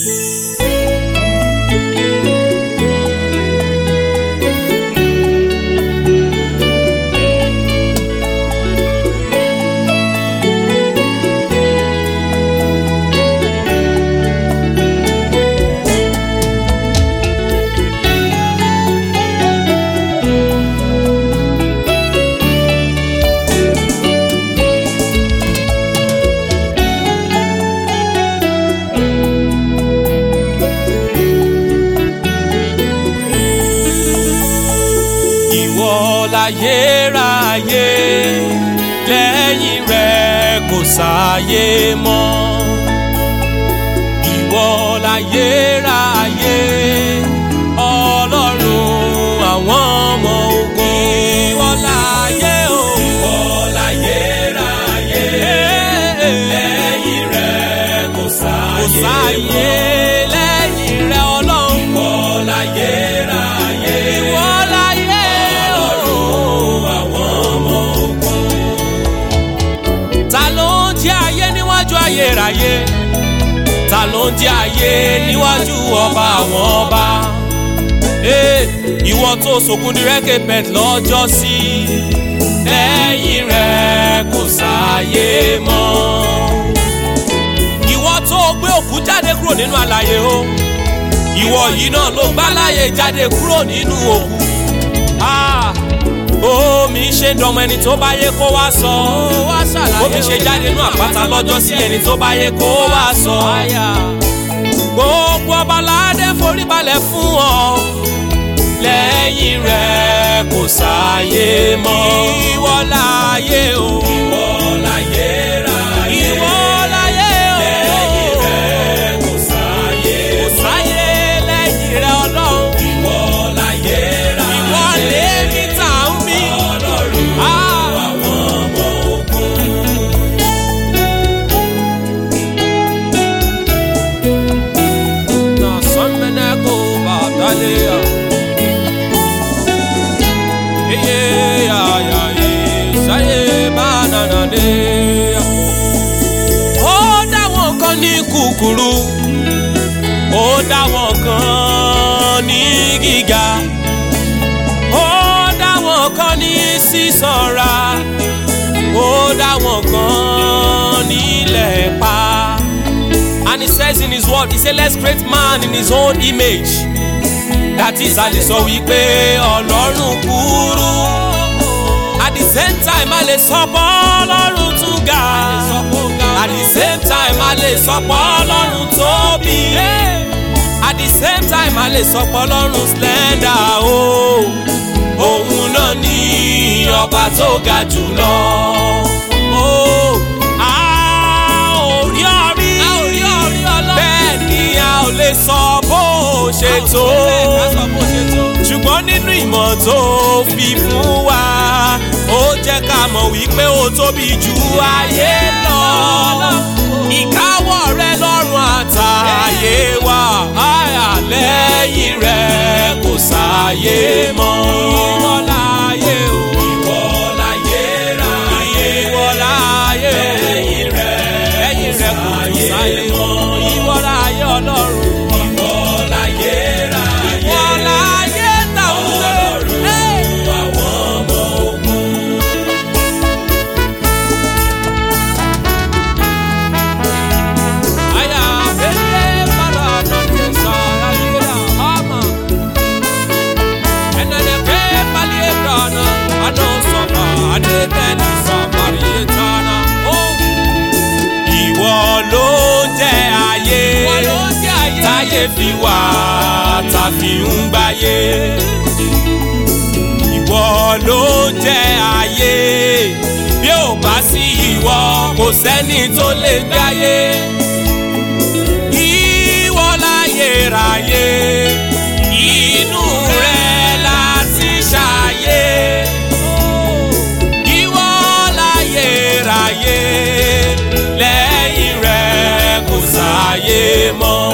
ìwọ láyéráyé lẹ́yìn rẹ̀ kò sáyé mọ́ ìwọ láyéráyé ọlọ́run àwọn ọmọ ogun ìwọ láyé o ìwọ láyéráyé lẹ́yìn rẹ̀ kò sáyé lẹ́yìn rẹ̀ ọlọ́run ìwọ láyéráyé ìwọ láyé ọlọ́run àwọn ọmọ ogun. ta ló ń jẹ́ ayé níwájú ayérayé ta ló ń jẹ́ ayé níwájú ọba àwọn ọba. Ee, ìwọ tó sòkun ní rẹ́kẹ̀pẹ̀t lọ́jọ́ sí lẹ́yìn rẹ̀ kò sáyé mọ́. ìwọ tó gbé òkú jáde kúrò nínú àlàyé o ìwọ yìí náà ló gbá láyé jáde kúrò nínú òkú. Ah, omi ṣe ń dọmọ ẹni tó bá yẹ kó wá sọ. omi ṣe jáde nínú àpáta lọ́jọ́ sí ẹni tó bá yẹ kó wá sọ. gbogbo ọba aládé forí balẹ̀ fún ọ. lẹ́yìn rẹ̀ kò sáyé mọ́. ìwọ láyé o. ìwọ láyé ráyé. ìwọ láyé o. lẹ́yìn rẹ̀ kò sáyé mọ́. kò sáyé lẹ́yìn rẹ̀ ọlọ́run. ìwọ láyé ráyé. ìwọ lèmi tà ń mí. ọlọ́run àwọn ọmọ ogun. na sọmbẹnẹ kó bàtàlẹ à. Eye ya ya ye sáyé bá nànà dé. Ó dá wọn kan ní kúkúrú, ó dá wọn kan ní gíga, ó dá wọn kan ní sísanra, ó dá wọn kan nílẹ̀ pa. And he says in his word, he say let's create man in his own image. That is a lè sọ wípé ọlọ́run kúrú. At the same time a lè sọ pé ọlọ́run tún ga. At the same time a lè sọ pé ọlọ́run tóbi. At the same time a lè sọ pé ọlọ́run slender o. Òun náà ní ọba tó ga jùlọ. Oh, a ò rí ọrí. Bẹ́ẹ̀ ni a ò lè sọ bó ṣe tó. Ṣùgbọ́n nínú ìmọ̀ tó fi fún wa, ó jẹ́ ká mọ̀ wípé ó tóbi ju ayé lọ. Ìkáwọ́ rẹ lọ́rùn àtàyè wa, àyà lẹ́yìn rẹ̀ kò sáyé mọ́. Ìwọ láyé o. Ìwọ láyé ráyé. Ìwọ láyé o. Lẹ́yìn rẹ̀ lẹ́yìn rẹ̀ kò sáyé mọ́. Ìwọ láyé ọlọ́run. Ìwọ láyé ráyé. Ìwọ láyé táwọn ọlọ́run. Àwọn ọmọ ogun. Aya bele para donde sarayera ama. Enene pe palietana ano sofa ade beni samarietana. Oh. Ìwọ ló jẹ́ ayé. Ìwọ ló jẹ́ ayé. Táyé fi wà tá fi ń gbáyé. Ìwọ ló jẹ́ ayé. Bí ò bá sí ìwọ, kò sẹ́ni tó lè gbáyé ìwọ láyé ráyé inú rẹ láti ṣàyé ìwọ láyé ráyé lẹ́yìn rẹ kò sáyé mọ́.